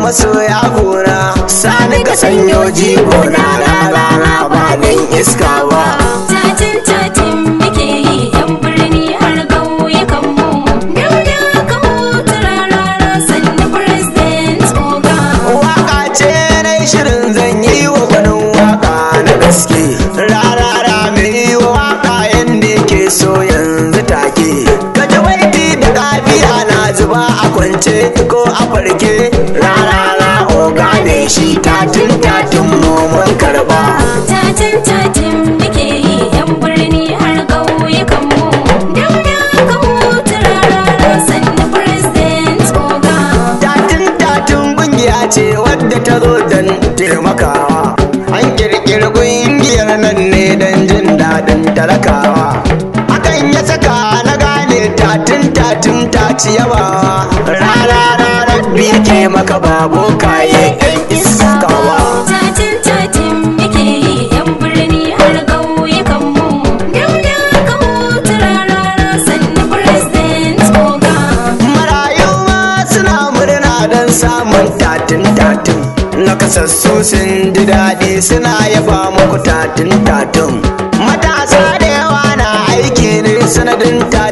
masoya gona sani ka sanyo jigo na rana ba dan iska ba Tatin tatin muke yi yan birni har ƙauyukan mu. Dauda ka hutu rarara sannu president oga. waka ce na shirin zan yi wa gwanin waka na gaske rarara mai yi wa waka yadda yake so yanzu take kaji waiti da kafiya na zuba a kwance ko a farke rarara oga ne shi tatin tatin mun karba Tatin tatin muke yi yan birni har ƙauyukan mu. Dauda ka hutu rarara sannu president oga. tatin tatin kungiya ce wadda ta zo don taimakawa an kirkiri kungiyar nan ne don jin daɗin talakawa hakan ya saka na gane tatin tatin ta ci yabawa rana ranar biyu ke maka babo kaye yan iskawa Tatin tatin muke yi yan birni har ƙauyukan mu. Dauda ka hutu rarara sannu president oga. marayu ma suna murna don samun tatin tatin nakasassu sun ji daɗi suna yaba muku tatin tatin matasa da yawa na aiki ne sanadin tatin